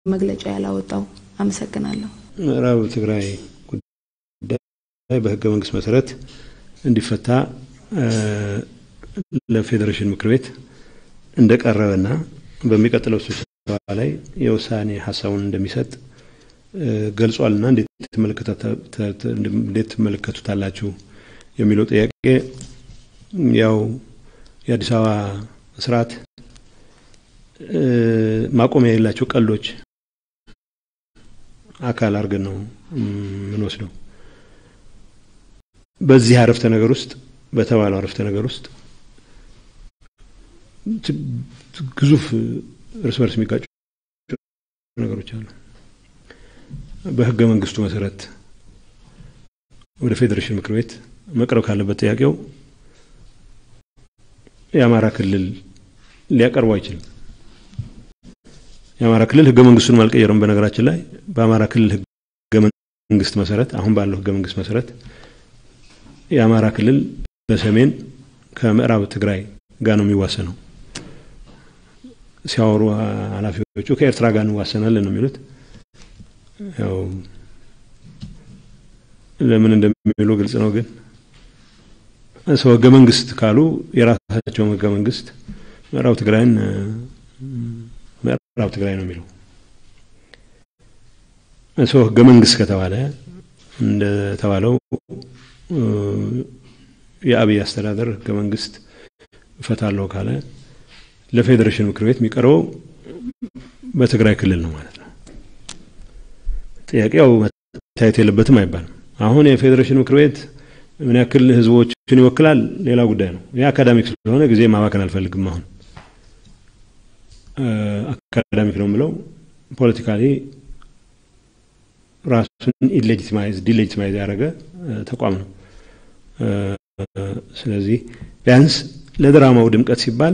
መግለጫ ያላወጣው? አመሰግናለሁ። ምዕራብ ትግራይ ጉዳይ በህገ መንግስት መሰረት እንዲፈታ ለፌዴሬሽን ምክር ቤት እንደቀረበና በሚቀጥለው ስብሰባ ላይ የውሳኔ ሀሳቡን እንደሚሰጥ ገልጿልና እንዴት ትመለከቱታላችሁ የሚለው ጥያቄ ያው የአዲስ አበባ ስርዓት ማቆሚያ የሌላቸው ቀልዶች አካል አድርገን ነው የምንወስደው። በዚህ አረፍተ ነገር ውስጥ በተባለው አረፍተ ነገር ውስጥ ግዙፍ እርስ በርስ የሚጋጩ ነገሮች አሉ። በህገ መንግስቱ መሰረት ወደ ፌዴሬሽን ምክር ቤት መቅረብ ካለበት ጥያቄው የአማራ ክልል ሊያቀርቡ አይችልም። የአማራ ክልል ህገ መንግስቱን አልቀየረም። በነገራችን ላይ በአማራ ክልል ህገ መንግስት መሰረት አሁን ባለው ህገ መንግስት መሰረት የአማራ ክልል በሰሜን ከምዕራብ ትግራይ ጋር ነው የሚዋሰነው። ሲያወሩ ኃላፊዎቹ ከኤርትራ ጋር እንዋሰናለን ነው የሚሉት። ያው ለምን እንደሚሉ ግልጽ ነው። ግን ሰው ህገ መንግስት ካሉ የራሳቸውን ህገ መንግስት ምዕራብ ትግራይን ምዕራብ ትግራይ ነው የሚለው። ሰው ህገ መንግስት ከተባለ እንደተባለው የአብይ አስተዳደር ህገ መንግስት እፈታለሁ ካለ ለፌዴሬሽን ምክር ቤት የሚቀርበው በትግራይ ክልል ነው ማለት ነው። ጥያቄው መታየት የለበትም አይባልም። አሁን የፌዴሬሽን ምክር ቤት ምን ያክል ህዝቦችን ይወክላል ሌላ ጉዳይ ነው። ይህ አካዳሚክ ስለሆነ ጊዜ ማባከን አልፈልግም። አሁን አካዳሚክ ነው የምለው ፖለቲካሊ ራሱን ኢሌጂቲማይዝ ዲሌጂቲማይዝ ያደረገ ተቋም ነው። ስለዚህ ቢያንስ ለድራማው ድምቀት ሲባል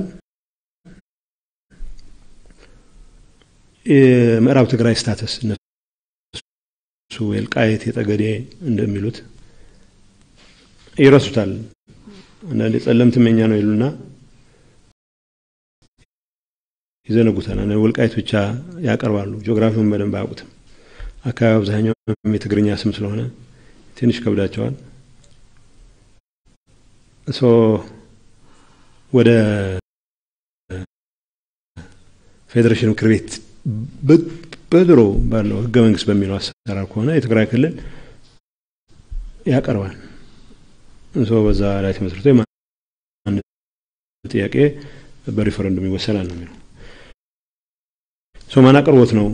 የምዕራብ ትግራይ ስታተስ እነሱ የልቃየት የጠገዴ እንደሚሉት ይረሱታል። አንዳንዴ ጸለምትም የኛ ነው ይሉና ይዘነጉታል። ወልቃይት ብቻ ያቀርባሉ። ጂኦግራፊውን በደንብ አያውቁትም። አካባቢ አብዛኛው የትግርኛ ስም ስለሆነ ትንሽ ከብዳቸዋል። ሶ ወደ ፌዴሬሽን ምክር ቤት በድሮ ባለው ህገ መንግስት በሚለው አሰራር ከሆነ የትግራይ ክልል ያቀርባል። ሶ በዛ ላይ ተመስርቶ የማንነት ጥያቄ በሪፈረንዱም ይወሰናል ነው የሚለው። ሶ ማን አቅርቦት ነው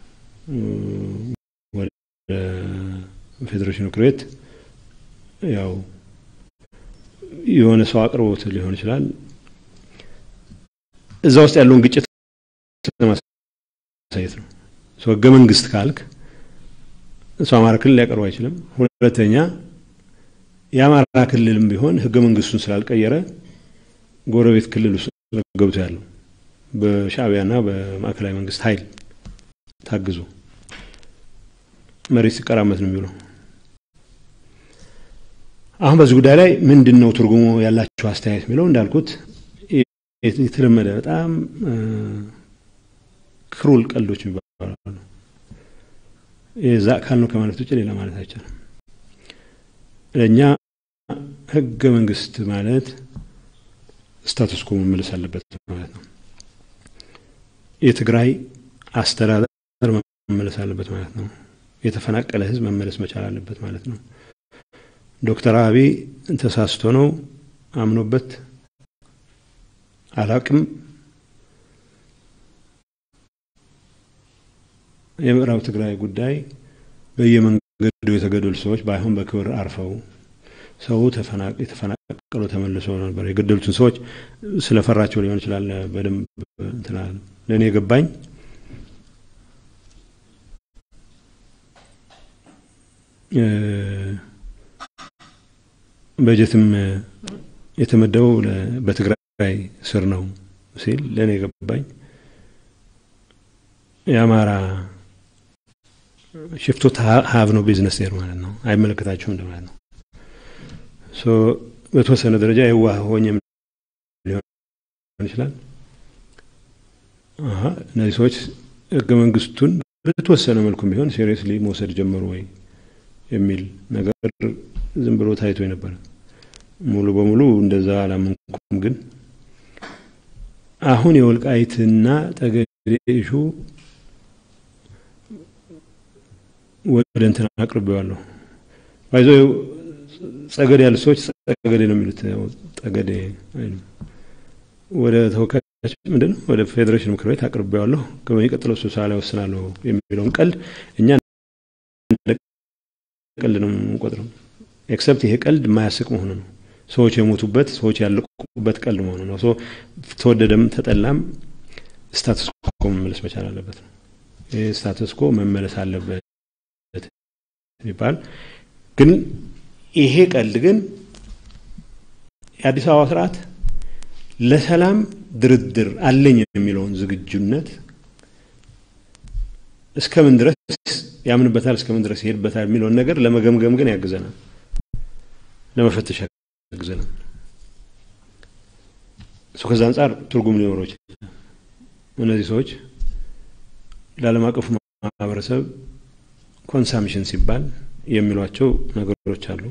ወደ ፌዴሬሽን ምክር ቤት ያው የሆነ ሰው አቅርቦት ሊሆን ይችላል። እዛ ውስጥ ያለውን ግጭት ለማሳየት ነው። ህገ መንግስት ካልክ እሱ አማራ ክልል ሊያቀርቡ አይችልም። ሁለተኛ የአማራ ክልልም ቢሆን ህገ መንግስቱን ስላልቀየረ ጎረቤት ክልል ውስጥ ገብቶ ያለው በሻዕቢያና በማዕከላዊ መንግስት ኃይል ታግዞ መሬት ሲቀራመት ነው የሚውለው። አሁን በዚህ ጉዳይ ላይ ምንድን ነው ትርጉሙ ያላቸው አስተያየት የሚለው እንዳልኩት የተለመደ በጣም ክሩል ቀልዶች የሚባሉ የዛ አካል ነው ከማለት ውጭ ሌላ ማለት አይቻልም። ለእኛ ህገ መንግስት ማለት ስታቱስ ኮ መመለስ አለበት ማለት ነው። የትግራይ አስተዳደር መመለስ አለበት ማለት ነው። የተፈናቀለ ህዝብ መመለስ መቻል አለበት ማለት ነው። ዶክተር አብይ ተሳስቶ ነው አምኖበት አላቅም የምዕራብ ትግራይ ጉዳይ በየመንገዱ የተገደሉ ሰዎች ባይሆን በክብር አርፈው ሰው የተፈናቀሉ ተመልሶ ነበር። የገደሉትን ሰዎች ስለፈራቸው ሊሆን ይችላል። በደንብ እንትና ለእኔ የገባኝ በጀትም የተመደበው በትግራይ ስር ነው ሲል ለእኔ የገባኝ የአማራ ሽፍቶ ሀብ ነው ቢዝነስ ር ማለት ነው። አይመለከታቸውም እንደማለት ነው። በተወሰነ ደረጃ የዋህ ሆኜም ሊሆን ይችላል። እነዚህ ሰዎች ህገ መንግስቱን በተወሰነ መልኩም ቢሆን ሴሪየስሊ መውሰድ ጀመሩ ወይ የሚል ነገር ዝም ብሎ ታይቶ የነበረ ሙሉ በሙሉ እንደዛ አላመንኩም። ግን አሁን የወልቃይትና ጠገዴ ኢሹ ወደ እንትን አቅርቤዋለሁ። ባይዞ ጸገዴ ያሉ ሰዎች ጸገዴ ነው የሚሉት፣ ጠገዴ አይሉም። ወደ ተወካዮች ምንድን ነው ወደ ፌዴሬሽን ምክር ቤት አቅርቤዋለሁ። ከሚቀጥለው ስብሰባ ላይ ወስናለሁ የሚለውን ቀልድ እኛ ቀልድ ነው የምንቆጥረው። ኤክሰፕት ይሄ ቀልድ የማያስቅ መሆኑ ነው። ሰዎች የሞቱበት ሰዎች ያለቁበት ቀልድ መሆኑ ነው። ተወደደም ተጠላም ስታተስ ኮ መመለስ መቻል አለበት ነው። ይህ ስታተስ ኮ መመለስ አለበት የሚባል ግን ይሄ ቀልድ ግን የአዲስ አበባ ስርዓት ለሰላም ድርድር አለኝ የሚለውን ዝግጁነት እስከምን ድረስ ያምንበታል፣ እስከምን ድረስ ይሄድበታል የሚለውን ነገር ለመገምገም ግን ያግዘናል፣ ለመፈተሽ ያግዘናል። እሱ ከዛ አንጻር ትርጉም ሊኖረው ይችላል። እነዚህ ሰዎች ለዓለም አቀፉ ማህበረሰብ ኮንሳምሽን ሲባል የሚሏቸው ነገሮች አሉ።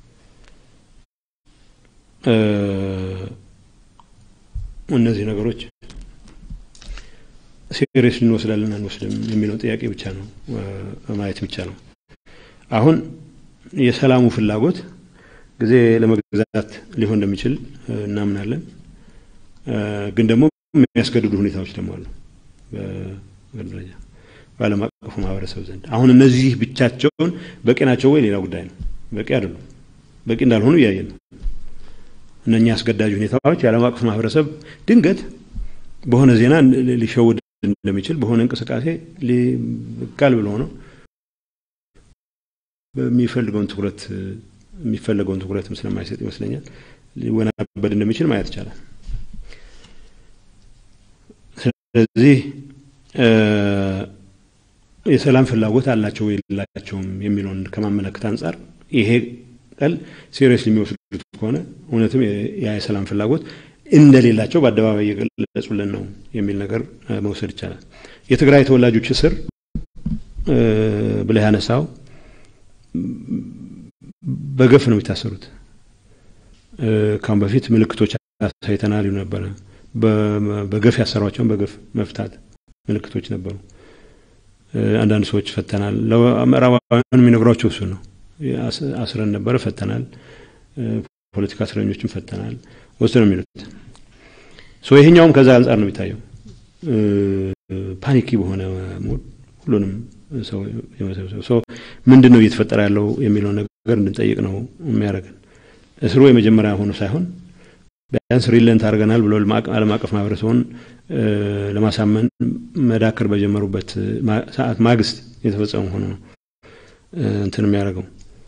እነዚህ ነገሮች ሲሪየስ እንወስዳለን አንወስድም የሚለውን ጥያቄ ብቻ ነው ማየት ብቻ ነው። አሁን የሰላሙ ፍላጎት ጊዜ ለመግዛት ሊሆን እንደሚችል እናምናለን። ግን ደግሞ የሚያስገድዱ ሁኔታዎች ደግሞ አሉ በደረጃ በዓለም አቀፉ ማህበረሰብ ዘንድ። አሁን እነዚህ ብቻቸውን በቂ ናቸው ወይ ሌላ ጉዳይ ነው። በቂ አይደሉም። በቂ እንዳልሆኑ እያየን ነው። እነኛ አስገዳጅ ሁኔታዎች የዓለም አቀፍ ማህበረሰብ ድንገት በሆነ ዜና ሊሸውድ እንደሚችል በሆነ እንቅስቃሴ ቃል ብሎ ነው በሚፈልገውን ትኩረት የሚፈለገውን ትኩረትም ስለማይሰጥ ይመስለኛል ሊወናበድ እንደሚችል ማየት ይቻላል። ስለዚህ የሰላም ፍላጎት አላቸው የላቸውም የሚለውን ከማመለከት አንጻር ይሄ ቀል ሲሪየስ የሚወስዱት ከሆነ እውነትም ያ የሰላም ፍላጎት እንደሌላቸው በአደባባይ እየገለጹልን ነው የሚል ነገር መውሰድ ይቻላል። የትግራይ ተወላጆች እስር ብለህ ያነሳው በገፍ ነው የሚታሰሩት። ካሁን በፊት ምልክቶች አሳይተናል ይሉ ነበረ። በገፍ ያሰሯቸውን በገፍ መፍታት ምልክቶች ነበሩ። አንዳንድ ሰዎች ፈተናል። ለምዕራባውያን የሚነግሯቸው እሱ ነው። አስረን ነበረ፣ ፈተናል። ፖለቲካ እስረኞችን ፈተናል ወስድ ነው የሚሉት። ይሄኛውም ከዛ አንጻር ነው የሚታየው። ፓኒኪ በሆነ ሞድ ሁሉንም ሰው የመሰብሰብ ምንድን ነው እየተፈጠረ ያለው የሚለው ነገር እንድንጠይቅ ነው የሚያደርገን። እስሩ የመጀመሪያ ሆኖ ሳይሆን ቢያንስ ሪለንት አድርገናል ብሎ ዓለም አቀፍ ማህበረሰቡን ለማሳመን መዳከር በጀመሩበት ሰዓት ማግስት የተፈጸመ ሆኖ ነው እንትን የሚያደርገው።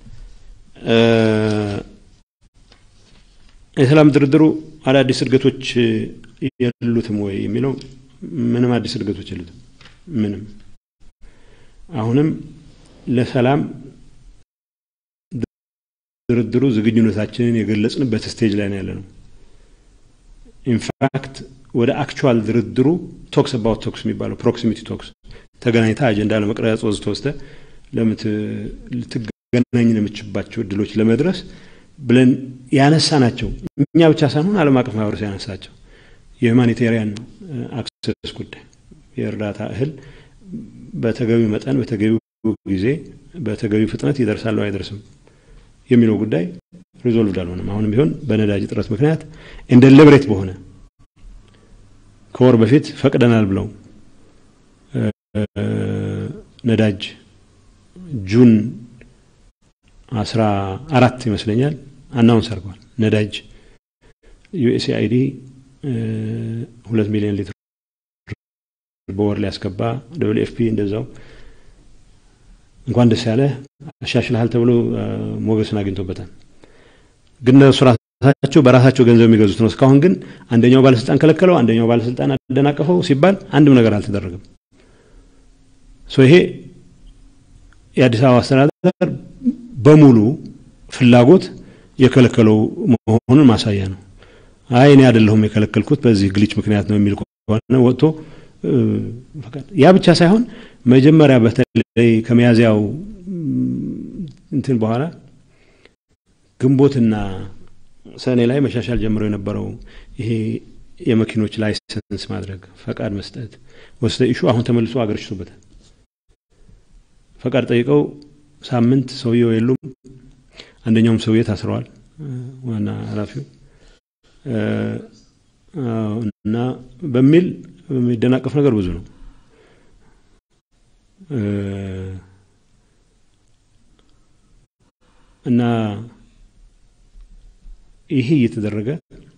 የሰላም ድርድሩ አዳዲስ እድገቶች የሉትም ወይ የሚለው ምንም አዲስ እድገቶች የሉትም። ምንም አሁንም ለሰላም ድርድሩ ዝግጁነታችንን የገለጽንበት ስቴጅ ላይ ነው ያለ ነው። ኢንፋክት ወደ አክቹዋል ድርድሩ ቶክስ አባውት ቶክስ የሚባለው ፕሮክሲሚቲ ቶክስ ተገናኝታ አጀንዳ ለመቅረጽ ወዝተ ወስተ ልትገናኝ ለምችባቸው እድሎች ለመድረስ ብለን ያነሳ ናቸው። እኛ ብቻ ሳንሆን ዓለም አቀፍ ማህበረሰብ ያነሳቸው የሁማኒቴሪያን አክሰስ ጉዳይ የእርዳታ እህል በተገቢው መጠን በተገቢው ጊዜ በተገቢው ፍጥነት ይደርሳል አይደርስም የሚለው ጉዳይ ሪዞልቭድ አልሆነም። አሁንም ቢሆን በነዳጅ እጥረት ምክንያት እንደ ለብሬት በሆነ ከወር በፊት ፈቅደናል ብለው ነዳጅ ጁን አስራ አራት ይመስለኛል አናውንስ አድርገዋል። ነዳጅ ዩኤስኤአይዲ ሁለት ሚሊዮን ሊትር በወር ሊያስገባ ደብል ኤፍፒ እንደዛው እንኳን ደስ ያለ አሻሽልሃል ተብሎ ሞገስን አግኝቶበታል። ግን እነሱ ራሳቸው በራሳቸው ገንዘብ የሚገዙት ነው። እስካሁን ግን አንደኛው ባለስልጣን ከለከለው፣ አንደኛው ባለስልጣን አደናቀፈው ሲባል አንድም ነገር አልተደረገም። ይሄ የአዲስ አበባ አስተዳደር በሙሉ ፍላጎት የከለከለው መሆኑን ማሳያ ነው። አይ እኔ አይደለሁም የከለከልኩት በዚህ ግሊች ምክንያት ነው የሚል ከሆነ ወጥቶ ያ ብቻ ሳይሆን መጀመሪያ በተለይ ከሚያዝያው እንትን በኋላ ግንቦትና ሰኔ ላይ መሻሻል ጀምሮ የነበረው ይሄ የመኪኖች ላይሰንስ ማድረግ ፈቃድ መስጠት ወስደ ኢሹ አሁን ተመልሶ አገርሽቶበታል። ፈቃድ ጠይቀው ሳምንት ሰውየው የሉም። አንደኛውም ሰውዬ ታስረዋል፣ ዋና ኃላፊው እና በሚል የሚደናቀፍ ነገር ብዙ ነው። እና ይሄ እየተደረገ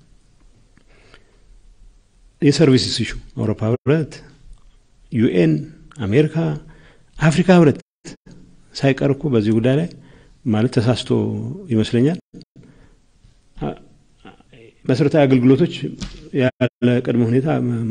የሰርቪስስ ኢሹ አውሮፓ ህብረት፣ ዩኤን፣ አሜሪካ፣ አፍሪካ ህብረት ሳይቀር እኮ በዚህ ጉዳይ ላይ ማለት ተሳስቶ ይመስለኛል መሰረታዊ አገልግሎቶች ያለ ቅድመ ሁኔታ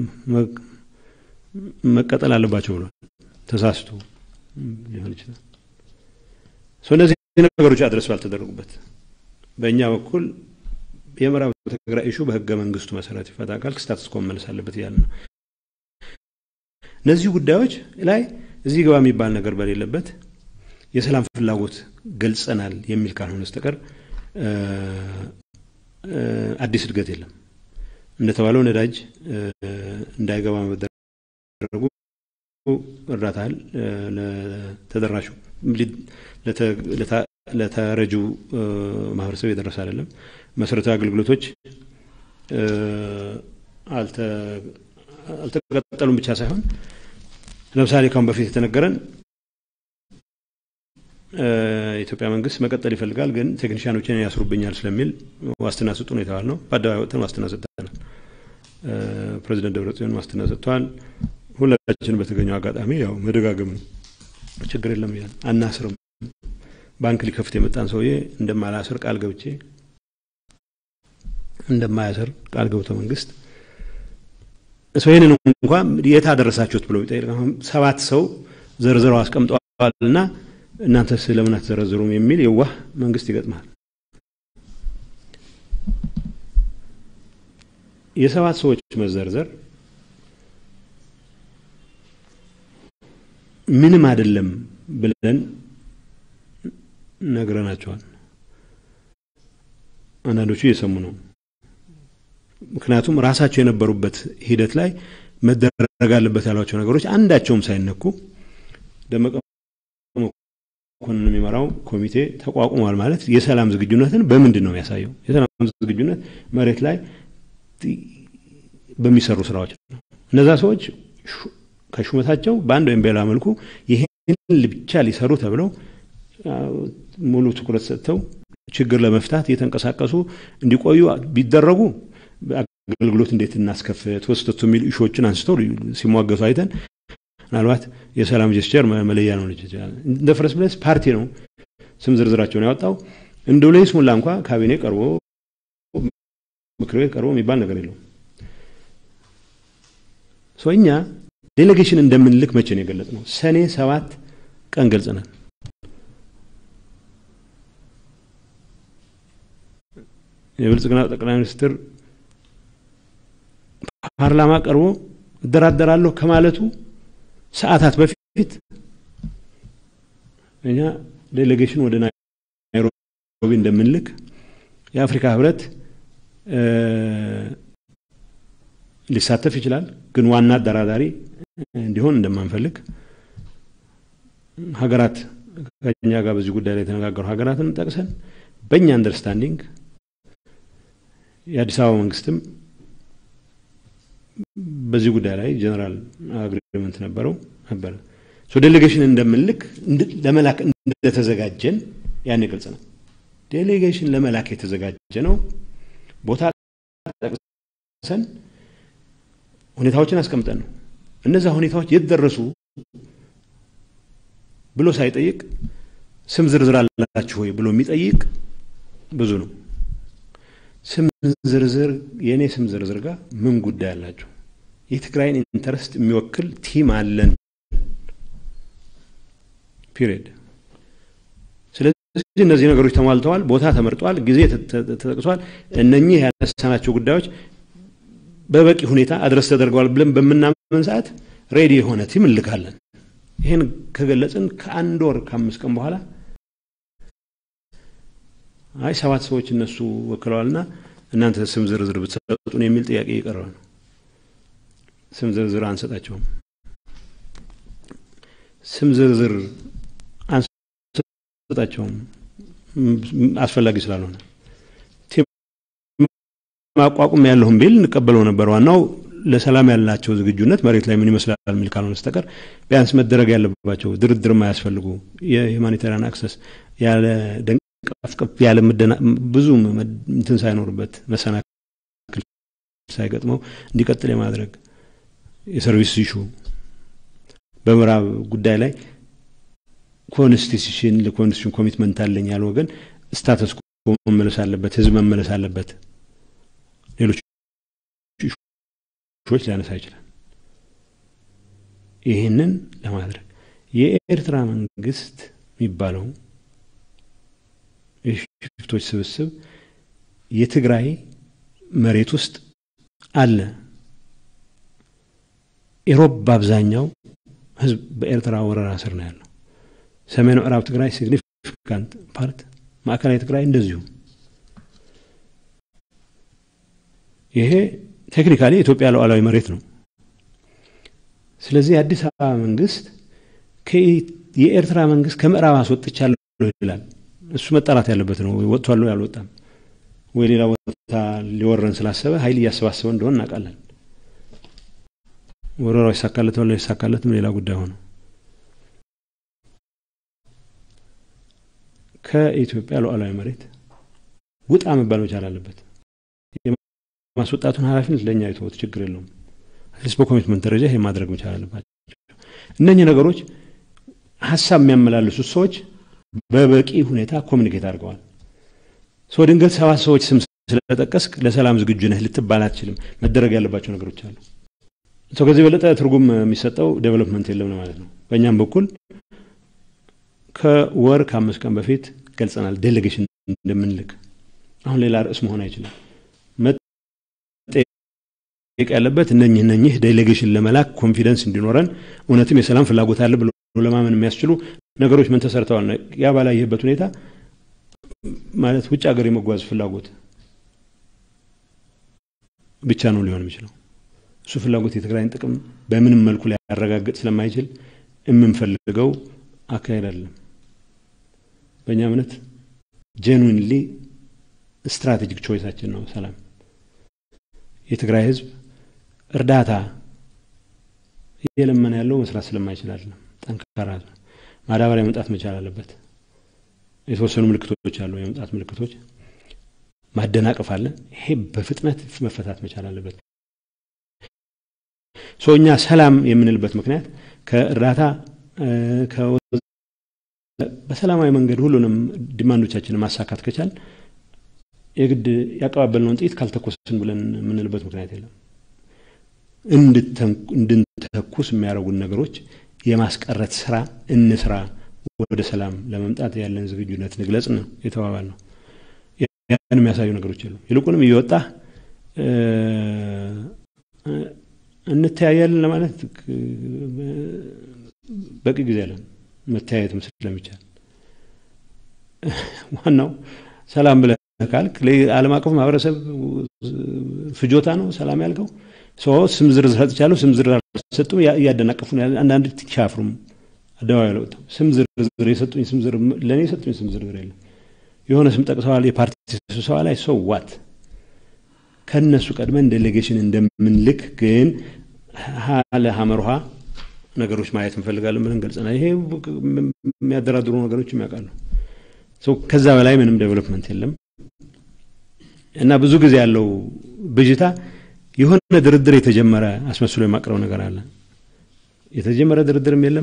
መቀጠል አለባቸው ብሏል። ተሳስቶ ሊሆን ይችላል። እነዚህ ነገሮች አድረስ ባልተደረጉበት በእኛ በኩል የምዕራብ ትግራይ ኢሹ በህገ መንግስቱ መሰረት ይፈታ ካል ስታትስ ኮ መመለስ አለበት እያለ ነው። እነዚህ ጉዳዮች ላይ እዚህ ገባ የሚባል ነገር በሌለበት የሰላም ፍላጎት ገልጸናል የሚል ካልሆነ በስተቀር አዲስ እድገት የለም። እንደተባለው ነዳጅ እንዳይገባ መደረጉ እርዳታ ለተደራሹ ለተረጁ ማህበረሰብ የደረሰ አይደለም። መሰረታዊ አገልግሎቶች አልተቀጠሉም ብቻ ሳይሆን ለምሳሌ ካሁን በፊት የተነገረን የኢትዮጵያ መንግስት መቀጠል ይፈልጋል፣ ግን ቴክኒሽያኖችን ያስሩብኛል ስለሚል ዋስትና ስጡ ነው የተባልነው። በአደባባይ ወጥተን ዋስትና ሰጥተናል። ፕሬዚደንት ደብረጽዮን ዋስትና ሰጥተዋል። ሁላችን በተገኘው አጋጣሚ ያው መደጋገም ነው፣ ችግር የለም እያልን አናስርም። ባንክ ሊከፍት የመጣን ሰውዬ እንደማላስር ቃል ገብቼ እንደማያስር ቃል ገብቶ መንግስት ሰው ይህንን እንኳ የት አደረሳችሁት ብሎ ቢጠይቅ ሰባት ሰው ዘርዝረው አስቀምጠዋል እና እናንተስ ለምን አትዘረዝሩም የሚል የዋህ መንግስት ይገጥማል። የሰባት ሰዎች መዘርዘር ምንም አይደለም ብለን ነግረናቸዋል። አንዳንዶቹ እየሰሙ ነው። ምክንያቱም ራሳቸው የነበሩበት ሂደት ላይ መደረግ አለበት ያሏቸው ነገሮች አንዳቸውም ሳይነኩ ደመቀ መኮንን የሚመራው ኮሚቴ ተቋቁሟል ማለት የሰላም ዝግጁነትን በምንድን ነው የሚያሳየው? የሰላም ዝግጁነት መሬት ላይ በሚሰሩ ስራዎች ነው። እነዛ ሰዎች ከሹመታቸው በአንድ ወይም በሌላ መልኩ ይህን ብቻ ሊሰሩ ተብለው ሙሉ ትኩረት ሰጥተው ችግር ለመፍታት እየተንቀሳቀሱ እንዲቆዩ ቢደረጉ አገልግሎት እንዴት እናስከፍት ወስተቱ የሚል ኢሹዎችን አንስተው ሲሟገቱ አይተን ምናልባት የሰላም ጀስቸር መለያ ነው ልጅ ይችላል። እንደ ፈረስ ብለስ ፓርቲ ነው ስም ዝርዝራቸውን ያወጣው። እንደው ለይስሙላ እንኳ ካቢኔ ቀርቦ ምክር ቤት ቀርቦ የሚባል ነገር የለውም። ሰው እኛ ዴሌጌሽን እንደምንልክ መቼ ነው የገለጽ ነው? ሰኔ ሰባት ቀን ገልጸናል። የብልጽግና ጠቅላይ ሚኒስትር ፓርላማ ቀርቦ እደራደራለሁ ከማለቱ ሰዓታት በፊት እኛ ዴሌጌሽን ወደ ናይሮቢ እንደምንልክ የአፍሪካ ህብረት ሊሳተፍ ይችላል፣ ግን ዋና አደራዳሪ እንዲሆን እንደማንፈልግ ሀገራት ከኛ ጋር በዚህ ጉዳይ ላይ የተነጋገሩ ሀገራትን ጠቅሰን በእኛ አንደርስታንዲንግ የአዲስ አበባ መንግስትም በዚህ ጉዳይ ላይ ጀነራል አግሪመንት ነበረው ነበረ። ዴሌጌሽን እንደምንልክ ለመላክ እንደተዘጋጀን ያን ግልጽ ነው። ዴሌጌሽን ለመላክ የተዘጋጀ ነው። ቦታ ጠቅሰን ሁኔታዎችን አስቀምጠን ነው። እነዛ ሁኔታዎች የት ደረሱ ብሎ ሳይጠይቅ ስም ዝርዝር አላችሁ ወይ ብሎ የሚጠይቅ ብዙ ነው። ስም ዝርዝር የእኔ ስም ዝርዝር ጋር ምን ጉዳይ አላቸው? የትግራይን ኢንተረስት የሚወክል ቲም አለን። ፒሪየድ። ስለዚህ እነዚህ ነገሮች ተሟልተዋል፣ ቦታ ተመርጧል፣ ጊዜ ተጠቅሷል። እነኚህ ያነሳናቸው ጉዳዮች በበቂ ሁኔታ አድረስ ተደርገዋል ብለን በምናምን ሰዓት ሬዲ የሆነ ቲም እንልካለን። ይህን ከገለጽን ከአንድ ወር ከአምስት ቀን በኋላ አይ ሰባት ሰዎች እነሱ ወክለዋልና እናንተ ስም ዝርዝር ብትሰጡን የሚል ጥያቄ እየቀረበ ነው። ስም ዝርዝር አንሰጣቸውም። ስም ዝርዝር አንሰጣቸውም አስፈላጊ ስላልሆነ ማቋቁም ያለሁም ቢል እንቀበለው ነበር። ዋናው ለሰላም ያላቸው ዝግጁነት መሬት ላይ ምን ይመስላል የሚል ካልሆነ በስተቀር ቢያንስ መደረግ ያለባቸው ድርድር የማያስፈልጉ የሁማኒታሪያን አክሰስ ያለ ደንቀፍቀፍ ያለ ብዙ እንትን ሳይኖርበት መሰናክል ሳይገጥመው እንዲቀጥል የማድረግ የሰርቪስ ኢሹ በምዕራብ ጉዳይ ላይ ኮንስቲቱሽን ለኮንስቲቱሽን ኮሚትመንት አለኝ ያለ ወገን ስታተስ ኮ መመለስ አለበት፣ ህዝብ መመለስ አለበት። ሌሎች ሾች ሊያነሳ ይችላል። ይህንን ለማድረግ የኤርትራ መንግስት የሚባለው የሽፍቶች ስብስብ የትግራይ መሬት ውስጥ አለ። ኢሮብ በአብዛኛው ህዝብ በኤርትራ ወረራ ስር ነው ያለው። ሰሜን ምዕራብ ትግራይ ሲግኒፊካንት ፓርት፣ ማዕከላዊ ትግራይ እንደዚሁ። ይሄ ቴክኒካሊ የኢትዮጵያ ሉዓላዊ መሬት ነው። ስለዚህ የአዲስ አበባ መንግስት የኤርትራ መንግስት ከምዕራብ አስወጥቻለሁ ይላል። እሱ መጣራት ያለበት ነው። ወጥቷል ወይ አልወጣም ወይ ሌላ ቦታ ሊወረን ስላሰበ ኃይል እያሰባሰበ እንደሆነ እናውቃለን። ወረራው ይሳካለታል ይሳካለትም ሌላ ጉዳይ ሆነ። ከኢትዮጵያ ሉዓላዊ መሬት ውጣ መባል መቻል አለበት። የማስወጣቱን ኃላፊነት ለእኛ የተወት ችግር የለውም። አትሊስት በኮሚትመንት ደረጃ ይሄ ማድረግ መቻል አለባቸው። እነኚህ ነገሮች ሀሳብ የሚያመላልሱት ሰዎች በበቂ ሁኔታ ኮሚኒኬት አድርገዋል። ሰው ድንገት ሰባት ሰዎች ስም ስለጠቀስክ ለሰላም ዝግጁ ነህ ልትባል አትችልም። መደረግ ያለባቸው ነገሮች አሉ። ሰው ከዚህ የበለጠ ትርጉም የሚሰጠው ዴቨሎፕመንት የለም ማለት ነው። በእኛም በኩል ከወር ከአምስት ቀን በፊት ገልጸናል፣ ዴሌጌሽን እንደምንልክ። አሁን ሌላ ርዕስ መሆን አይችልም። መጠየቅ ያለበት እነኝህ እነኝህ ዴሌጌሽን ለመላክ ኮንፊደንስ እንዲኖረን እውነትም የሰላም ፍላጎት አለ ብሎ ለማመን የሚያስችሉ ነገሮች ምን ተሰርተዋል ነው። ያ ባላየህበት ሁኔታ ማለት ውጭ ሀገር የመጓዝ ፍላጎት ብቻ ነው ሊሆን የሚችለው። እሱ ፍላጎት የትግራይን ጥቅም በምንም መልኩ ሊያረጋግጥ ስለማይችል የምንፈልገው አካሄድ አይደለም። በእኛ እምነት ጄኑዊንሊ ስትራቴጂክ ቾይሳችን ነው ሰላም። የትግራይ ህዝብ እርዳታ እየለመነ ያለው መስራት ስለማይችል አይደለም። ጠንካራ ማዳበሪያ መምጣት መቻል አለበት። የተወሰኑ ምልክቶች አሉ፣ የመምጣት ምልክቶች ማደናቀፍ አለ። ይሄ በፍጥነት መፈታት መቻል አለበት። ሰው እኛ ሰላም የምንልበት ምክንያት ከእርዳታ በሰላማዊ መንገድ ሁሉንም ዲማንዶቻችንን ማሳካት ከቻል የግድ ያቀባበልነውን ጥይት ካልተኮስን ብለን የምንልበት ምክንያት የለም። እንድንተኩስ የሚያደርጉን ነገሮች የማስቀረት ስራ እንስራ፣ ወደ ሰላም ለመምጣት ያለን ዝግጁነት ንግለጽ ነው የተባባል ነው። ያን የሚያሳዩ ነገሮች የሉም። ይልቁንም እየወጣ እንተያያለን ለማለት በቂ ጊዜ አለን። መተያየት ምስል ስለሚቻል ዋናው ሰላም ብለህ ካልክ ዓለም አቀፍ ማህበረሰብ ፍጆታ ነው ሰላም ያልከው። ሰው ስም ዝርዝር ሰጥቻለሁ፣ ስም ዝርዝር አልሰጡም፣ እያደናቀፉ ነው። አንዳንድ ትሻፍሩም አደባባይ ለወጥተው ስም ዝርዝር የሰጡኝ ስም ዝርዝር ለእኔ የሰጡኝ ስም ዝርዝር የለም። የሆነ ስም ጠቅሰዋል፣ የፓርቲ ስብሰባ ላይ ሰው ዋት ከእነሱ ቀድመን ዴሌጌሽን እንደምንልክ ግን ለሀመር ውሃ ነገሮች ማየት እንፈልጋለን ብለን ገልጸናል። ይሄ የሚያደራድሩ ነገሮችም ያውቃሉ። ከዛ በላይ ምንም ዴቨሎፕመንት የለም እና ብዙ ጊዜ ያለው ብዥታ የሆነ ድርድር የተጀመረ አስመስሎ የማቅረብ ነገር አለ። የተጀመረ ድርድርም የለም።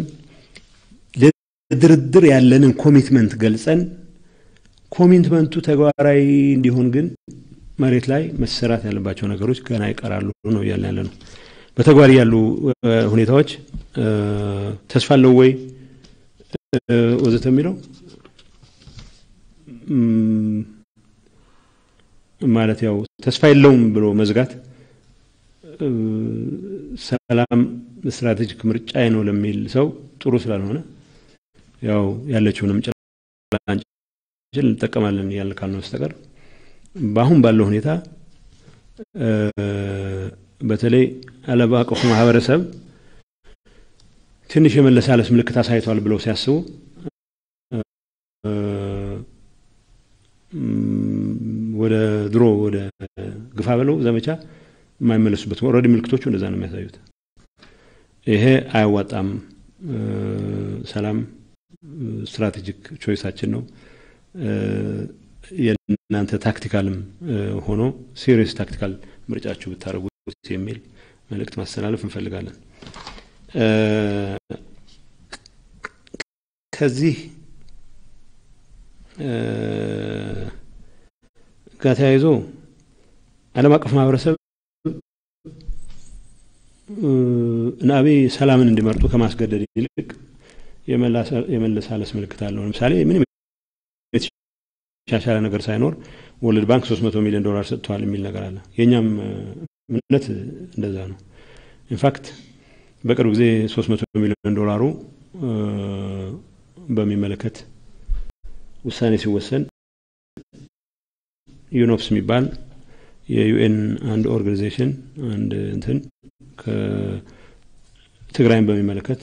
ለድርድር ያለንን ኮሚትመንት ገልጸን ኮሚትመንቱ ተግባራዊ እንዲሆን ግን መሬት ላይ መሰራት ያለባቸው ነገሮች ገና ይቀራሉ ነው እያለ ያለ ነው። በተግባር ያሉ ሁኔታዎች ተስፋ አለው ወይ ወዘተ የሚለው ማለት ያው ተስፋ የለውም ብሎ መዝጋት ሰላም ስትራቴጂክ ምርጫዬ ነው ለሚል ሰው ጥሩ ስላልሆነ ያው ያለችውንም ጭላንጭል እንጠቀማለን እያልን ካልነው በስተቀር በአሁን ባለው ሁኔታ በተለይ ዓለም አቀፉ ማህበረሰብ ትንሽ የመለሳለስ ምልክት አሳይተዋል ብለው ሲያስቡ ወደ ድሮ ወደ ግፋ በለው ዘመቻ የማይመለሱበት ኦልሬዲ ምልክቶቹ እንደዛ ነው የሚያሳዩት። ይሄ አያዋጣም። ሰላም ስትራቴጂክ ቾይሳችን ነው። የእናንተ ታክቲካልም ሆኖ ሲሪየስ ታክቲካል ምርጫችሁ ብታደርጉት የሚል መልእክት ማስተላለፍ እንፈልጋለን። ከዚህ ጋር ተያይዞ ዓለም አቀፍ ማህበረሰብ እነ አብይ ሰላምን እንዲመርጡ ከማስገደድ ይልቅ የመለሳለስ ምልክት አለው። ለምሳሌ ምንም የተሻሻለ ነገር ሳይኖር ወርልድ ባንክ 300 ሚሊዮን ዶላር ሰጥተዋል የሚል ነገር አለ። የእኛም እምነት እንደዛ ነው። ኢንፋክት በቅርብ ጊዜ 300 ሚሊዮን ዶላሩ በሚመለከት ውሳኔ ሲወሰን ዩኖፕስ የሚባል የዩኤን አንድ ኦርጋኒዜሽን አንድ እንትን ከትግራይን በሚመለከት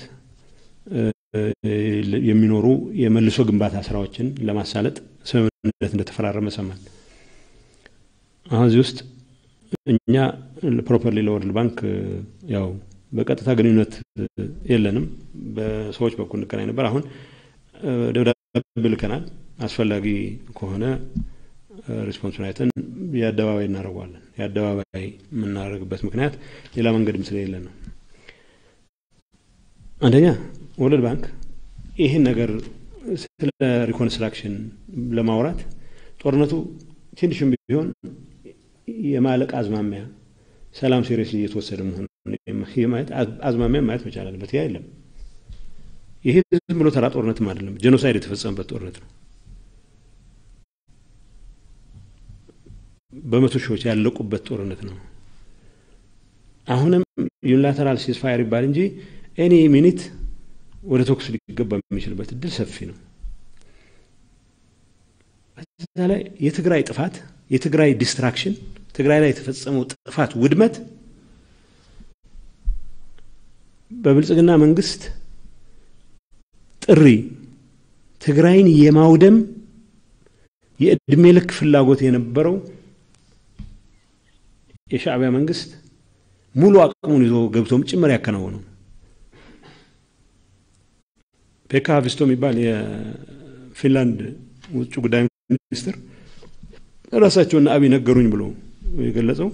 የሚኖሩ የመልሶ ግንባታ ስራዎችን ለማሳለጥ ስምምነት እንደተፈራረመ ሰማን። አሁን እዚህ ውስጥ እኛ ፕሮፐርሊ ለወርልድ ባንክ ያው በቀጥታ ግንኙነት የለንም። በሰዎች በኩል እንገናኝ ነበር። አሁን ደብዳቤ ልከናል። አስፈላጊ ከሆነ ሪስፖንሱን አይተን የአደባባይ እናደርገዋለን። የአደባባይ የምናደርግበት ምክንያት ሌላ መንገድም ስለሌለን ነው። አንደኛ ወርልድ ባንክ ይህን ነገር ስለ ሪኮንስትራክሽን ለማውራት ጦርነቱ ትንሽም ቢሆን የማለቅ አዝማሚያ ሰላም ሲሪየስሊ እየተወሰደ መሆኑ ማየት አዝማሚያ ማየት መቻል አለበት። ያ የለም። ይሄ ዝም ብሎ ተራ ጦርነትም አይደለም፣ ጄኖሳይድ የተፈጸመበት ጦርነት ነው። በመቶ ሺዎች ያለቁበት ጦርነት ነው። አሁንም ዩኒላተራል ሲስፋየር ይባል እንጂ ኤኒ ሚኒት ወደ ተኩስ ሊገባ የሚችልበት እድል ሰፊ ነው። በዛ ላይ የትግራይ ጥፋት የትግራይ ዲስትራክሽን ትግራይ ላይ የተፈጸመው ጥፋት ውድመት በብልጽግና መንግስት ጥሪ ትግራይን የማውደም የእድሜ ልክ ፍላጎት የነበረው የሻዕቢያ መንግስት ሙሉ አቅሙን ይዞ ገብቶም ጭምር ያከናወነው ፔካ ሀቪስቶ የሚባል የፊንላንድ ውጭ ጉዳይ ሚኒስትር ራሳቸውና አብይ ነገሩኝ ብሎ የገለጸው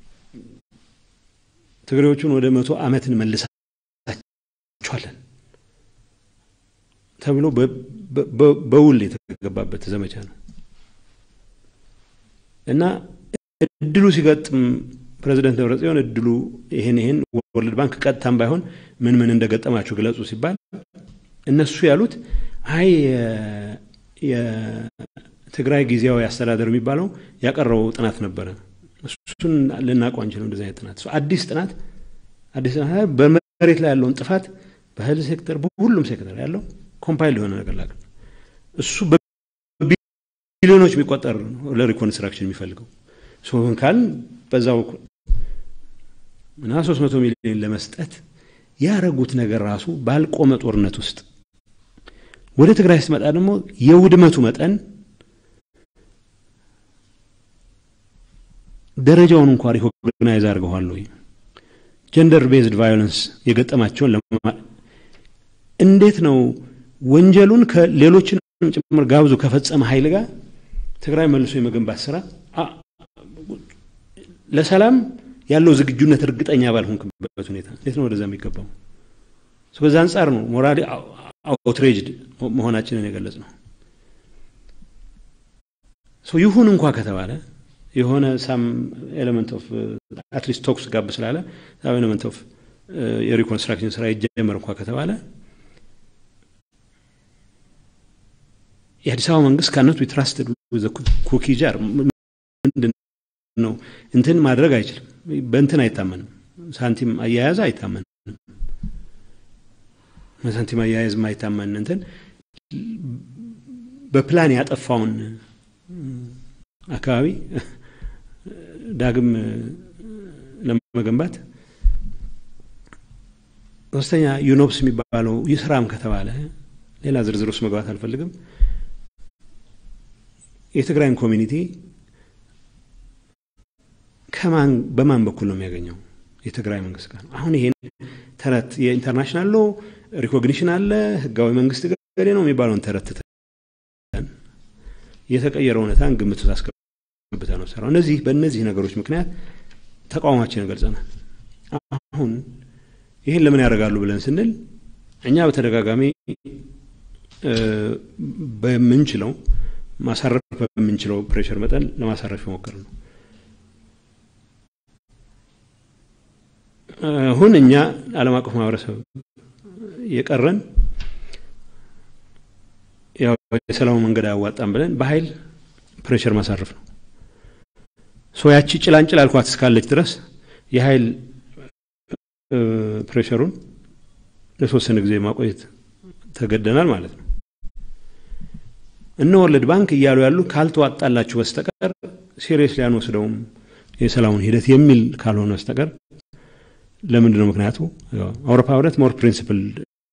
ትግሬዎቹን ወደ መቶ ዓመት እንመልሳቸዋለን ተብሎ በውል የተገባበት ዘመቻ ነው እና እድሉ ሲገጥም ፕሬዚደንት ደብረጽዮን እድሉ ይሄን ይሄን ወርልድ ባንክ ቀጥታም ባይሆን ምን ምን እንደገጠማችሁ ግለጹ ሲባል እነሱ ያሉት አይ የትግራይ ጊዜያዊ አስተዳደር የሚባለው ያቀረበው ጥናት ነበረ። እሱን ልናውቀው አንችልም። እንደዚህ አይነት ጥናት አዲስ ጥናት አዲስ ጥናት በመሬት ላይ ያለውን ጥፋት በህል ሴክተር፣ በሁሉም ሴክተር ያለው ኮምፓይል የሆነ ነገር ላቅ እሱ በቢሊዮኖች የሚቆጠር ለሪኮንስትራክሽን የሚፈልገው ሶን ካልን በዛው እና ሶስት መቶ ሚሊዮን ለመስጠት ያረጉት ነገር ራሱ ባልቆመ ጦርነት ውስጥ ወደ ትግራይ ስትመጣ ደግሞ የውድመቱ መጠን ደረጃውን እንኳ ሪኮግናይዝ አድርገዋል ወይ? ጀንደር ቤዝድ ቫዮለንስ የገጠማቸውን እንዴት ነው ወንጀሉን ከሌሎችን ጭምር ጋብዞ ከፈጸመ ኃይል ጋር ትግራይ መልሶ የመገንባት ስራ ለሰላም ያለው ዝግጁነት እርግጠኛ ባልሆንክበት ሁኔታ እንዴት ነው ወደዛ የሚገባው? በዛ አንጻር ነው ሞራሊ አውትሬጅድ መሆናችንን የገለጽ ነው። ይሁን እንኳ ከተባለ የሆነ ሳም ኤሌመንት ኦፍ አትሊስት ቶክስ ጋብ ስላለ ሳም ኤሌመንት ኦፍ የሪኮንስትራክሽን ስራ ይጀመር እንኳ ከተባለ የአዲስ አበባ መንግስት ካነት ዊትራስትድ ኩኪ ጃር ምንድን ነው እንትን ማድረግ አይችልም። በእንትን አይታመንም። ሳንቲም አያያዝ አይታመንም። ሳንቲም አያያዝ የማይታመን እንትን በፕላን ያጠፋውን አካባቢ ዳግም ለመገንባት ሶስተኛ ዩኖፕስ የሚባለው ይስራም ከተባለ ሌላ ዝርዝር ውስጥ መግባት አልፈልግም። የትግራይን ኮሚኒቲ ከማን በማን በኩል ነው የሚያገኘው? የትግራይ መንግስት ጋር ነው። አሁን ይሄን ተረት የኢንተርናሽናል ሎ ሪኮግኒሽን አለ ህጋዊ መንግስት ገሌ ነው የሚባለውን ተረት የተቀየረ እውነታን ግምት ውስጥ አስገብተ ነው ሰራው። እነዚህ በእነዚህ ነገሮች ምክንያት ተቃውሟችንን ገልጸናል። አሁን ይህን ለምን ያደርጋሉ ብለን ስንል እኛ በተደጋጋሚ በምንችለው ማሳረፍ በምንችለው ፕሬሽር መጠን ለማሳረፍ የሞከር ነው። አሁን እኛ ዓለም አቀፍ ማህበረሰብ የቀረን ያው የሰላሙ መንገድ አያዋጣም ብለን በኃይል ፕሬሽር ማሳረፍ ነው። ሶ ያቺ ጭላንጭል አልኳት እስካለች ድረስ የኃይል ፕሬሸሩን ለተወሰነ ጊዜ ማቆየት ተገደናል ማለት ነው። እነ ወርልድ ባንክ እያሉ ያሉ ካልተዋጣላችሁ በስተቀር ሲሪየስ ሊያንወስደውም የሰላሙን ሂደት የሚል ካልሆነ በስተቀር ለምንድን ነው ምክንያቱ? አውሮፓ ህብረት ሞር ፕሪንሲፕል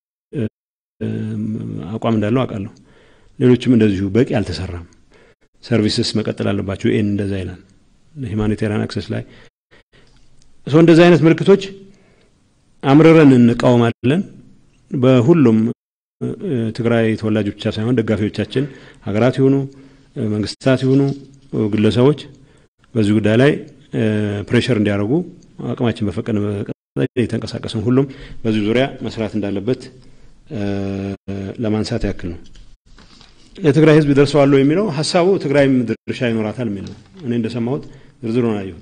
አቋም እንዳለው አውቃለሁ። ሌሎችም እንደዚሁ በቂ አልተሰራም፣ ሰርቪስስ መቀጠል አለባቸው። ይህን እንደዛ ይላል። ሂማኒቴሪያን አክሰስ ላይ ሰው እንደዚህ አይነት ምልክቶች አምርረን እንቃወማለን። በሁሉም ትግራይ ተወላጆች ብቻ ሳይሆን ደጋፊዎቻችን ሀገራት ይሁኑ መንግስታት ይሁኑ ግለሰቦች በዚህ ጉዳይ ላይ ፕሬሽር እንዲያደርጉ አቅማችን በፈቀደ የተንቀሳቀስን ሁሉም በዚህ ዙሪያ መስራት እንዳለበት ለማንሳት ያክል ነው። የትግራይ ህዝብ ይደርሰዋለሁ የሚለው ሀሳቡ ትግራይም ድርሻ ይኖራታል የሚል ነው። እኔ እንደሰማሁት ዝርዝሩን አየሁት።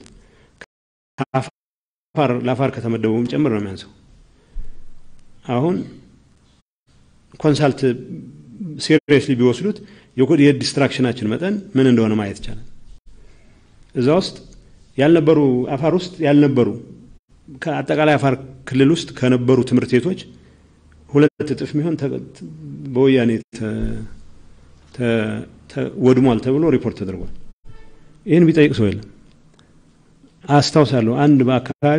ለአፋር ከተመደበውም ጭምር ነው የሚያንሰው። አሁን ኮንሳልት ሲሪየስሊ ቢወስዱት የዲስትራክሽናችን መጠን ምን እንደሆነ ማየት ይቻላል። እዛ ውስጥ ያልነበሩ አፋር ውስጥ ያልነበሩ ከአጠቃላይ አፋር ክልል ውስጥ ከነበሩ ትምህርት ቤቶች ሁለት እጥፍ የሚሆን በወያኔ ወድሟል ተብሎ ሪፖርት ተደርጓል። ይህን ቢጠይቅ ሰው የለም። አስታውሳለሁ አንድ በአካባቢ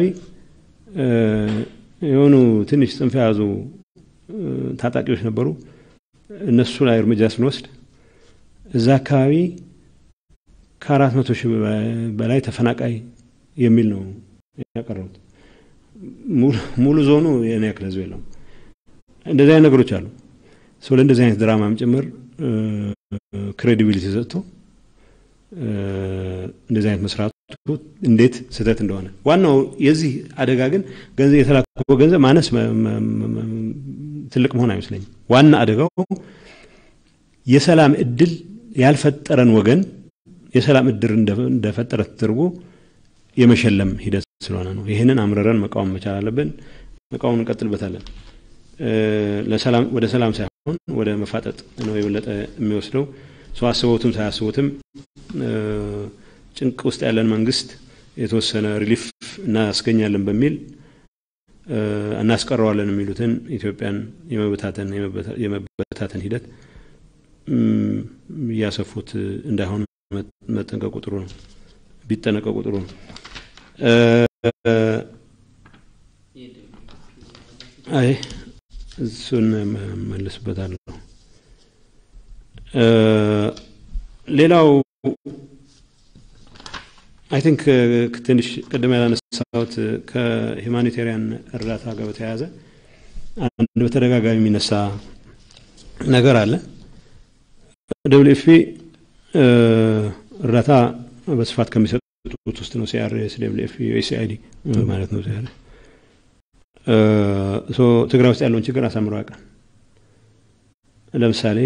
የሆኑ ትንሽ ጽንፍ የያዙ ታጣቂዎች ነበሩ። እነሱ ላይ እርምጃ ስንወስድ እዛ አካባቢ ከአራት መቶ ሺህ በላይ ተፈናቃይ የሚል ነው ያቀረቡት። ሙሉ ዞኑ የኔ ያክል ህዝብ የለውም። እንደዚህ አይነት ነገሮች አሉ። ሰው ለእንደዚህ አይነት ድራማም ጭምር ክሬዲቢሊቲ ሰጥቶ እንደዚህ አይነት መስራቱ እንዴት ስህተት እንደሆነ ዋናው የዚህ አደጋ ግን ገንዘብ የተላከው ገንዘብ ማነስ ትልቅ መሆን አይመስለኝም። ዋና አደጋው የሰላም እድል ያልፈጠረን ወገን የሰላም እድር እንደፈጠረ ተደርጎ የመሸለም ሂደት ስለሆነ ነው። ይህንን አምረረን መቃወም መቻል አለብን። መቃወም እንቀጥልበታለን። ወደ ሰላም ሳይሆን ወደ መፋጠጥ ነው የበለጠ የሚወስደው። ሰው አስበውትም ሳያስቡትም ጭንቅ ውስጥ ያለን መንግስት የተወሰነ ሪሊፍ እናስገኛለን በሚል እናስቀረዋለን የሚሉትን ኢትዮጵያን የመበታተን የመበታተን ሂደት እያሰፉት እንዳይሆን መጠንቀቁ ጥሩ ነው። ቢጠነቀቁ ጥሩ ነው። አይ እሱን መለስበታለሁ። ሌላው አይ ቲንክ ትንሽ ቅድም ያላነሳሁት ከሂማኒቴሪያን እርዳታ ጋር በተያያዘ አንድ በተደጋጋሚ የሚነሳ ነገር አለ። ደብሊው ኤፍ ፒ እርዳታ በስፋት ከሚሰጡት ውስጥ ነው። ሲአርኤስ፣ ደብሊው ኤፍ ፒ፣ ዩኤስአይዲ ማለት ነው። ሲአር ትግራይ ውስጥ ያለውን ችግር አሳምሮ ያውቃል። ለምሳሌ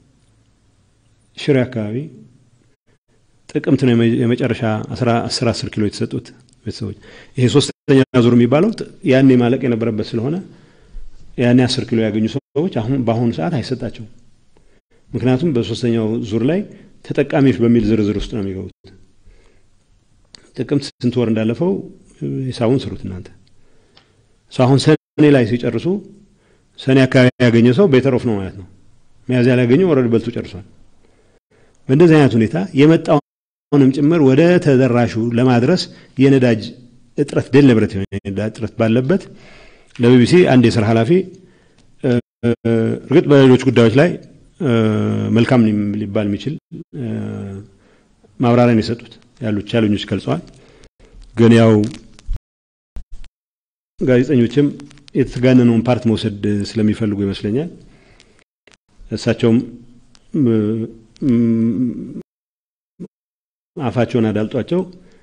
ሽሬ አካባቢ ጥቅምት ነው የመጨረሻ አስር አስር ኪሎ የተሰጡት ቤተሰቦች። ይሄ ሶስተኛ ዙር የሚባለው ያኔ ማለቅ የነበረበት ስለሆነ ያኔ አስር ኪሎ ያገኙ ሰዎች አሁን በአሁኑ ሰዓት አይሰጣቸውም። ምክንያቱም በሶስተኛው ዙር ላይ ተጠቃሚዎች በሚል ዝርዝር ውስጥ ነው የሚገቡት። ጥቅምት ስንት ወር እንዳለፈው ሂሳቡን ስሩት እናንተ። አሁን ሰኔ ላይ ሲጨርሱ ሰኔ አካባቢ ያገኘ ሰው ቤተር ኦፍ ነው ማለት ነው። ሚያዝያ ላይ ያገኘው ወረድ በልቶ ጨርሷል። በእንደዚህ አይነት ሁኔታ የመጣውንም ጭምር ወደ ተደራሹ ለማድረስ የነዳጅ እጥረት ደልብረት የሆነ የነዳጅ እጥረት ባለበት ለቢቢሲ አንድ የስራ ኃላፊ እርግጥ በሌሎች ጉዳዮች ላይ መልካም ሊባል የሚችል ማብራሪያን የሰጡት ያሉት ቻለኞች ገልጸዋል። ግን ያው ጋዜጠኞችም የተጋነነውን ፓርት መውሰድ ስለሚፈልጉ ይመስለኛል እሳቸውም አፋቸውን አዳልጧቸው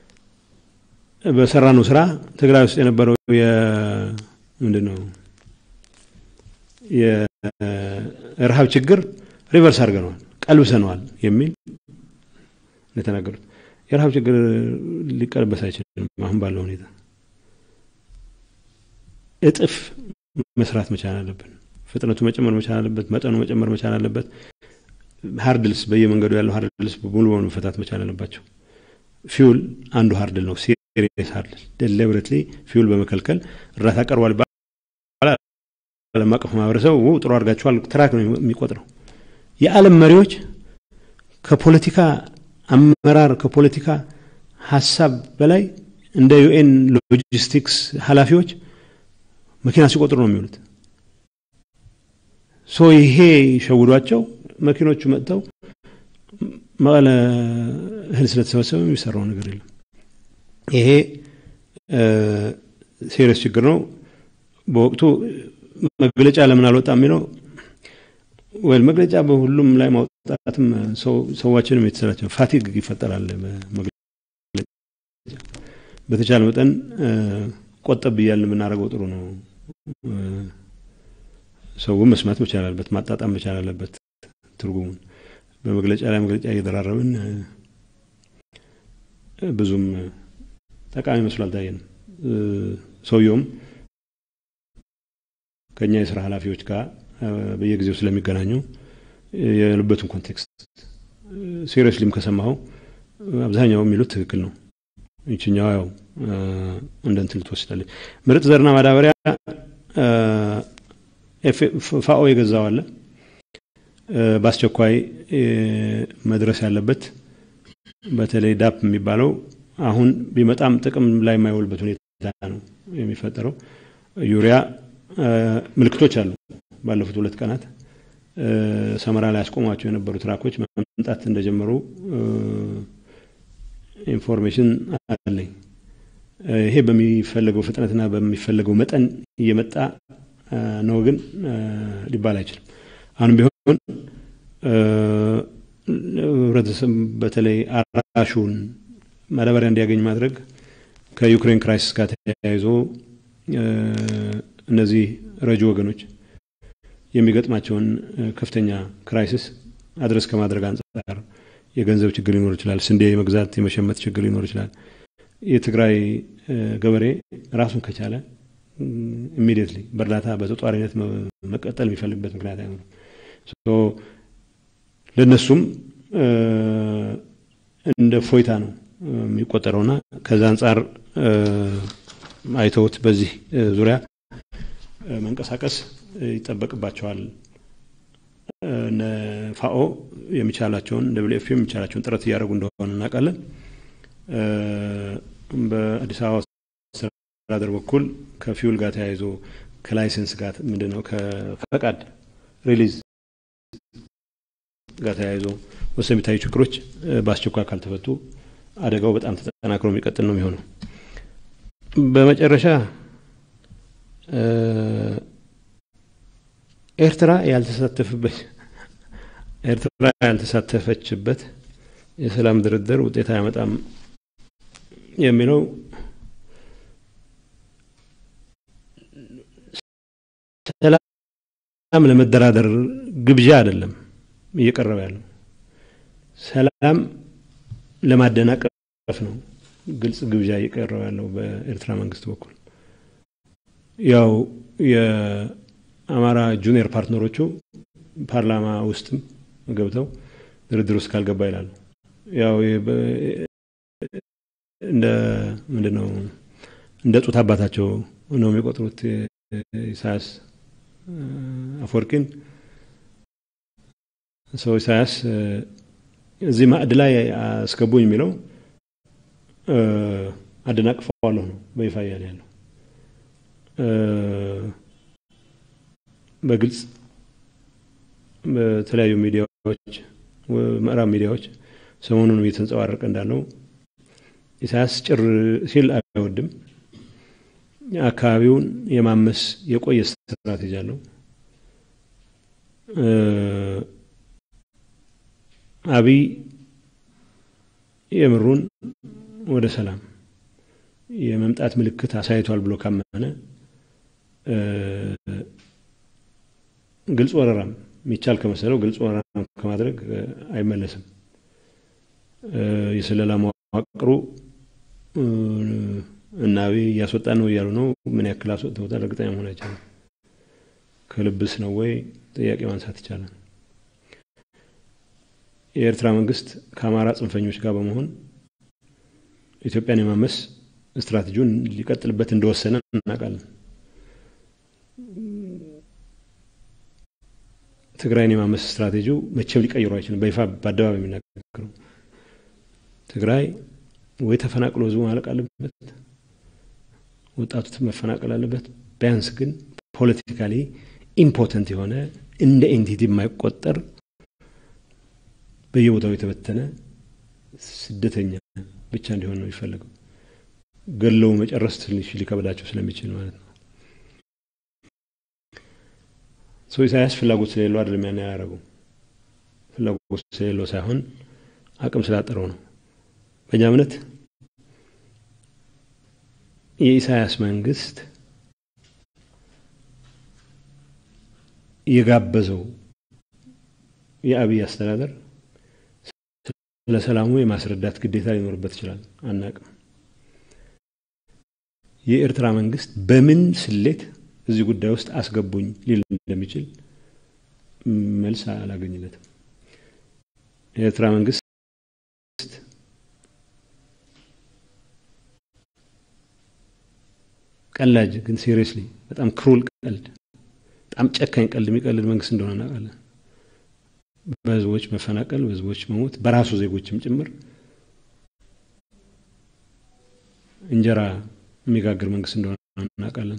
በሰራነው ስራ ትግራይ ውስጥ የነበረው ምንድን ነው የረሃብ ችግር ሪቨርስ አድርገነዋል፣ ቀልብሰነዋል የሚል የተናገሩት። የረሃብ ችግር ሊቀለበስ አይችልም። አሁን ባለው ሁኔታ እጥፍ መስራት መቻል አለብን። ፍጥነቱ መጨመር መቻል አለበት። መጠኑ መጨመር መቻል አለበት። ሀርድልስ በየመንገዱ ያለው ሀርድልስ ሙሉ በሙሉ መፈታት መቻል አለባቸው። ፊውል አንዱ ሀርድል ነው። ሲሪየስ ሀርድል ደሊብሬትሊ ፊውል በመከልከል እርዳታ ቀርቧል ይባላል። ዓለም አቀፍ ማህበረሰብ ጥሩ አድርጋችኋል ትራክ ነው የሚቆጥረው። የዓለም መሪዎች ከፖለቲካ አመራር ከፖለቲካ ሀሳብ በላይ እንደ ዩኤን ሎጂስቲክስ ኃላፊዎች መኪና ሲቆጥሩ ነው የሚውሉት። ሶ ይሄ ሸውዷቸው መኪኖቹ መጥተው መቀለ እህል ስለተሰበሰበ የሚሰራው ነገር የለም። ይሄ ሴሪየስ ችግር ነው። በወቅቱ መግለጫ ለምን አልወጣ የሚለው ወይ መግለጫ በሁሉም ላይ ማውጣትም ሰዋችንም የተሰላቸው ፋቲግ ይፈጠራል። በተቻለ መጠን ቆጠብ እያልን የምናደርገው ጥሩ ነው። ሰው መስማት መቻል አለበት፣ ማጣጣም መቻል አለበት ትርጉሙን። በመግለጫ ላይ መግለጫ እየደራረብን ብዙም ጠቃሚ መስሎ አልታየንም። ሰውየውም ከእኛ የስራ ኃላፊዎች ጋር በየጊዜው ስለሚገናኙ የልበቱን ኮንቴክስት ሲሪየስሊም ከሰማኸው አብዛኛው የሚሉት ትክክል ነው። ይችኛዋ ያው እንደ እንትን ልትወስዳለች። ምርጥ ዘርና ማዳበሪያ ፋኦ የገዛው አለ። በአስቸኳይ መድረስ ያለበት በተለይ ዳፕ የሚባለው አሁን ቢመጣም ጥቅም ላይ የማይውልበት ሁኔታ ነው የሚፈጠረው። ዩሪያ ምልክቶች አሉ። ባለፉት ሁለት ቀናት ሰመራ ላይ ያስቆሟቸው የነበሩ ትራኮች መምጣት እንደጀመሩ ኢንፎርሜሽን አለኝ። ይሄ በሚፈለገው ፍጥነትና በሚፈለገው መጠን እየመጣ ነው፣ ግን ሊባል አይችልም። አሁንም ቢሆን ህብረተሰብ በተለይ አራሹን ማዳበሪያ እንዲያገኝ ማድረግ ከዩክሬን ክራይሲስ ጋር ተያይዞ እነዚህ ረጂ ወገኖች የሚገጥማቸውን ከፍተኛ ክራይሲስ አድረስ ከማድረግ አንጻር የገንዘብ ችግር ሊኖር ይችላል። ስንዴ የመግዛት የመሸመት ችግር ሊኖር ይችላል። የትግራይ ገበሬ ራሱን ከቻለ ኢሚዲየትሊ በእርዳታ በተጧሪነት መቀጠል የሚፈልግበት ምክንያት አይኖርም። ለእነሱም እንደ ፎይታ ነው የሚቆጠረውና ከዛ አንጻር አይተውት በዚህ ዙሪያ መንቀሳቀስ ይጠበቅባቸዋል። ፋኦ የሚቻላቸውን ደብሊው ኤፍ የሚቻላቸውን ጥረት እያደረጉ እንደሆነ እናውቃለን። በአዲስ አበባ አስተዳደር በኩል ከፊውል ጋር ተያይዞ ከላይሰንስ ጋር ምንድን ነው ከፈቃድ ሪሊዝ ጋር ተያይዞ ወሰን የሚታዩ ችግሮች በአስቸኳይ ካልተፈቱ አደጋው በጣም ተጠናክሮ የሚቀጥል ነው የሚሆነው። በመጨረሻ ኤርትራ ያልተሳተፈበት ኤርትራ ያልተሳተፈችበት የሰላም ድርድር ውጤት አያመጣም የሚለው ሰላም ለመደራደር ግብዣ አይደለም እየቀረበ ያለው ሰላም ለማደናቀፍ ነው ግልጽ ግብዣ እየቀረበ ያለው በኤርትራ መንግስት በኩል ያው የአማራ ጁኒየር ፓርትነሮቹ ፓርላማ ውስጥም ገብተው ድርድር ውስጥ ካልገባ ይላሉ። ያው እንደ ምንድን ነው እንደ ጡት አባታቸው ነው የሚቆጥሩት ኢሳያስ አፈወርቂን ሰው ኢሳያስ እዚህ ማዕድ ላይ አስገቡኝ የሚለው አደናቅፈዋለሁ ነው በይፋ እያለ ያለው። በግልጽ በተለያዩ ሚዲያዎች ምዕራብ ሚዲያዎች ሰሞኑን እየተንጸባረቀ እንዳለው ኢሳያስ ጭር ሲል አይወድም። አካባቢውን የማመስ የቆየ ስትራቴጂ አለው። አብይ የምሩን ወደ ሰላም የመምጣት ምልክት አሳይቷል ብሎ ካመነ ግልጽ ወረራም የሚቻል ከመሰለው ግልጽ ወረራም ከማድረግ አይመለስም። የስለላ መዋቅሩ እና አብይ እያስወጣን ነው እያሉ ነው። ምን ያክል አስወጥተውታል እርግጠኛ መሆን አይቻልም። ከልብስ ነው ወይ ጥያቄ ማንሳት ይቻላል። የኤርትራ መንግስት ከአማራ ጽንፈኞች ጋር በመሆን ኢትዮጵያን የማመስ ስትራቴጂውን ሊቀጥልበት እንደወሰነ እናውቃለን። ትግራይን የማመስ ስትራቴጂው መቼም ሊቀይሩ አይችልም። በይፋ በአደባባይ የሚናገረው ትግራይ ወይ ተፈናቅሎ ህዝቡ ማለቅ አለበት፣ ወጣቱ መፈናቀል አለበት። ቢያንስ ግን ፖለቲካሊ ኢምፖተንት የሆነ እንደ ኤንቲቲ የማይቆጠር በየቦታው የተበተነ ስደተኛ ብቻ እንዲሆን ነው የሚፈለገው። ገለው መጨረስ ትንሽ ሊከብዳቸው ስለሚችል ማለት ነው። ሰው ኢሳያስ ፍላጎት ስለሌለው አይደለም ያን ያደረገው። ፍላጎት ስለሌለው ሳይሆን አቅም ስላጠረው ነው። በእኛ እምነት የኢሳያስ መንግስት የጋበዘው የአብይ አስተዳደር ስለ ሰላሙ የማስረዳት ግዴታ ሊኖርበት ይችላል። አናቅም። የኤርትራ መንግስት በምን ስሌት እዚህ ጉዳይ ውስጥ አስገቡኝ ሊል እንደሚችል መልስ አላገኝለትም። የኤርትራ መንግስት ቀላጅ ግን ሲሪየስሊ በጣም ክሩል ቀልድ፣ በጣም ጨካኝ ቀልድ የሚቀልድ መንግስት እንደሆነ እናውቃለን። በህዝቦች መፈናቀል፣ በህዝቦች መሞት፣ በራሱ ዜጎችም ጭምር እንጀራ የሚጋግር መንግስት እንደሆነ እናውቃለን።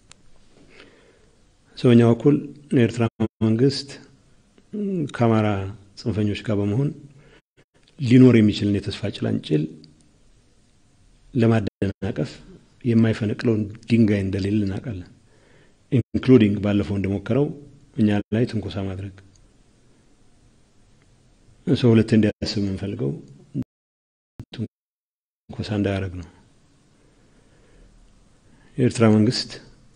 ሰውኛ በኩል የኤርትራ መንግስት ከአማራ ጽንፈኞች ጋር በመሆን ሊኖር የሚችልን የተስፋ ጭላንጭል ለማደናቀፍ የማይፈነቅለውን ድንጋይ እንደሌለ እናውቃለን። ኢንክሉዲንግ ባለፈው እንደሞከረው እኛ ላይ ትንኮሳ ማድረግ ሰው ሁለት እንዲያስብ የምንፈልገው ትንኮሳ እንዳያደርግ ነው። የኤርትራ መንግስት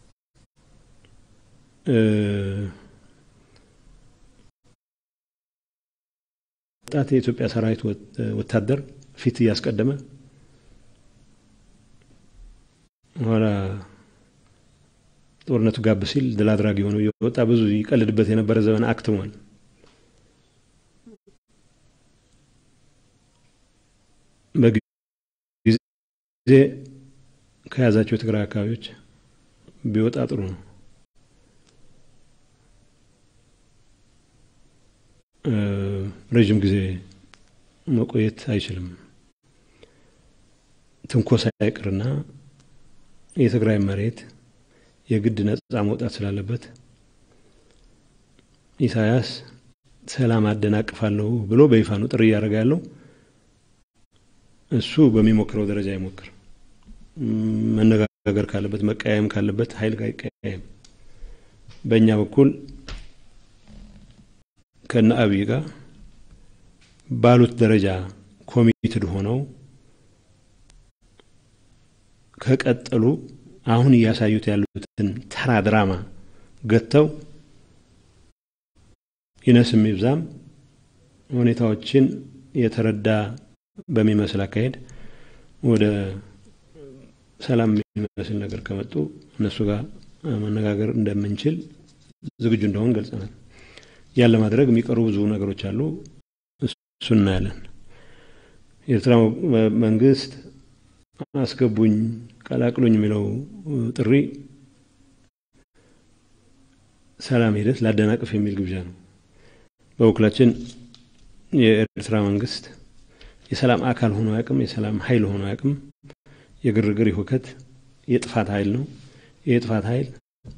ወጣት የኢትዮጵያ ሰራዊት ወታደር ፊት እያስቀደመ ኋላ ጦርነቱ ጋብ ሲል ድል አድራጊ ሆኖ እየወጣ ብዙ ይቀልድበት የነበረ ዘመን አክትሟል። በጊዜ ከያዛቸው የትግራይ አካባቢዎች ቢወጣ ጥሩ ነው። ረዥም ጊዜ መቆየት አይችልም። ትንኮሳ ይቅርና የትግራይ መሬት የግድ ነጻ መውጣት ስላለበት ኢሳያስ ሰላም አደናቅፋለሁ ብሎ በይፋ ነው ጥሪ እያደረገ ያለው። እሱ በሚሞክረው ደረጃ ይሞክር። መነጋገር ካለበት መቀያየም ካለበት ኃይል ጋር ይቀያየም። በእኛ በኩል ከነ አብይ ጋር ባሉት ደረጃ ኮሚትድ ሆነው ከቀጠሉ አሁን እያሳዩት ያሉትን ተራ ድራማ ገጥተው ይነስም ይብዛም ሁኔታዎችን የተረዳ በሚመስል አካሄድ ወደ ሰላም የሚመስል ነገር ከመጡ እነሱ ጋር መነጋገር እንደምንችል ዝግጁ እንደሆን ገልጸናል። ያን ለማድረግ የሚቀሩ ብዙ ነገሮች አሉ። እሱ እናያለን። የኤርትራ መንግስት አስገቡኝ፣ ቀላቅሉኝ የሚለው ጥሪ ሰላም ሂደት ላደናቅፍ የሚል ግብዣ ነው። በበኩላችን የኤርትራ መንግስት የሰላም አካል ሆኖ አያውቅም። የሰላም ኃይል ሆኖ አያውቅም። የግርግር የሁከት የጥፋት ኃይል ነው። ይህ የጥፋት ኃይል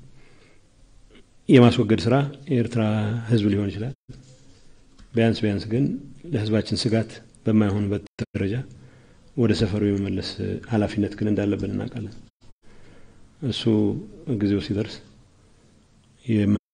የማስወገድ ስራ የኤርትራ ህዝብ ሊሆን ይችላል። ቢያንስ ቢያንስ ግን ለህዝባችን ስጋት በማይሆንበት ደረጃ ወደ ሰፈሩ የመመለስ ኃላፊነት ግን እንዳለብን እናውቃለን። እሱ ጊዜው ሲደርስ